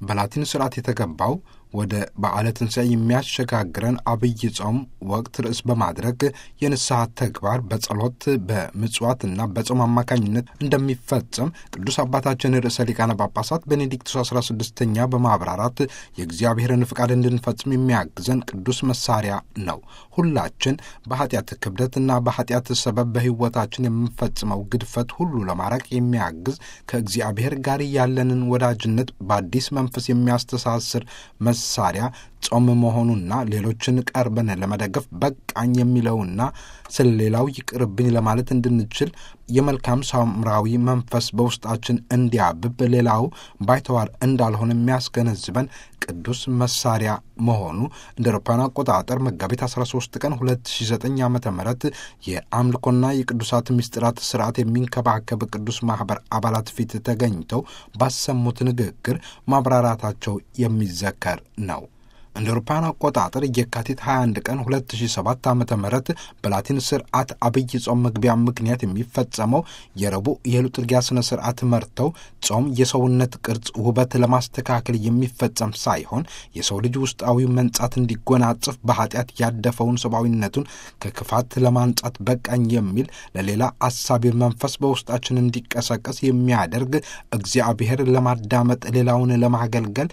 በላቲን ስርዓት የተገባው ወደ በዓለ ትንሣኤ የሚያሸጋግረን አብይ ጾም ወቅት ርዕስ በማድረግ የንስሐ ተግባር በጸሎት በምጽዋትና በጾም አማካኝነት እንደሚፈጸም ቅዱስ አባታችን ርዕሰ ሊቃነ ጳጳሳት ቤኔዲክቱስ 16ኛ በማብራራት የእግዚአብሔርን ፍቃድ እንድንፈጽም የሚያግዘን ቅዱስ መሳሪያ ነው። ሁላችን በኃጢአት ክብደትና በኃጢአት ሰበብ በሕይወታችን የምንፈጽመው ግድፈት ሁሉ ለማራቅ የሚያግዝ ከእግዚአብሔር ጋር ያለንን ወዳጅነት በአዲስ መንፈስ የሚያስተሳስር መሳሪያ ጾም መሆኑና ሌሎችን ቀርበን ለመደገፍ በቃኝ የሚለውና ስለ ሌላው ይቅርብኝ ለማለት እንድንችል የመልካም ሳምራዊ መንፈስ በውስጣችን እንዲያብብ ሌላው ባይተዋር እንዳልሆነ የሚያስገነዝበን ቅዱስ መሳሪያ መሆኑ እንደ አውሮፓውያን አቆጣጠር መጋቢት 13 ቀን 2009 ዓ ም የአምልኮና የቅዱሳት ምስጢራት ስርዓት የሚንከባከብ ቅዱስ ማኅበር አባላት ፊት ተገኝተው ባሰሙት ንግግር ማብራራታቸው የሚዘከር ነው። እንደ አውሮፓውያን አቆጣጠር የካቲት 21 ቀን 2007 ዓ ም በላቲን ስርዓት አብይ ጾም መግቢያ ምክንያት የሚፈጸመው የረቡዕ የሉጥርጊያ ሥነ ሥርዓት መርተው ጾም የሰውነት ቅርጽ ውበት ለማስተካከል የሚፈጸም ሳይሆን የሰው ልጅ ውስጣዊ መንጻት እንዲጎናጽፍ በኃጢአት ያደፈውን ሰብአዊነቱን ከክፋት ለማንጻት በቃኝ የሚል ለሌላ አሳቢ መንፈስ በውስጣችን እንዲቀሰቀስ የሚያደርግ እግዚአብሔር ለማዳመጥ ሌላውን ለማገልገል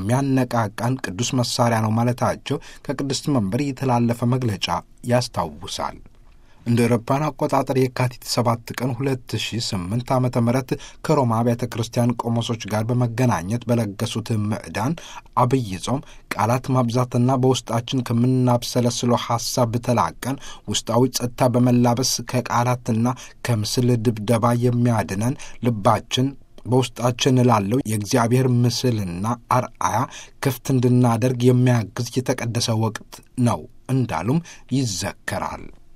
የሚያነቃቃን ቅዱስ መሳሪያ ነው ማለታቸው ከቅድስት መንበር የተላለፈ መግለጫ ያስታውሳል። እንደ አውሮፓውያን አቆጣጠር የካቲት 7 ቀን 2008 ዓ ም ከሮማ አብያተ ክርስቲያን ቆሞሶች ጋር በመገናኘት በለገሱት ምዕዳን አብይ ጾም ቃላት ማብዛትና በውስጣችን ከምናብሰለስለው ሐሳብ ተላቀን ውስጣዊ ጸጥታ በመላበስ ከቃላትና ከምስል ድብደባ የሚያድነን ልባችን በውስጣችን ላለው የእግዚአብሔር ምስልና አርአያ ክፍት እንድናደርግ የሚያግዝ የተቀደሰ ወቅት ነው እንዳሉም ይዘከራል።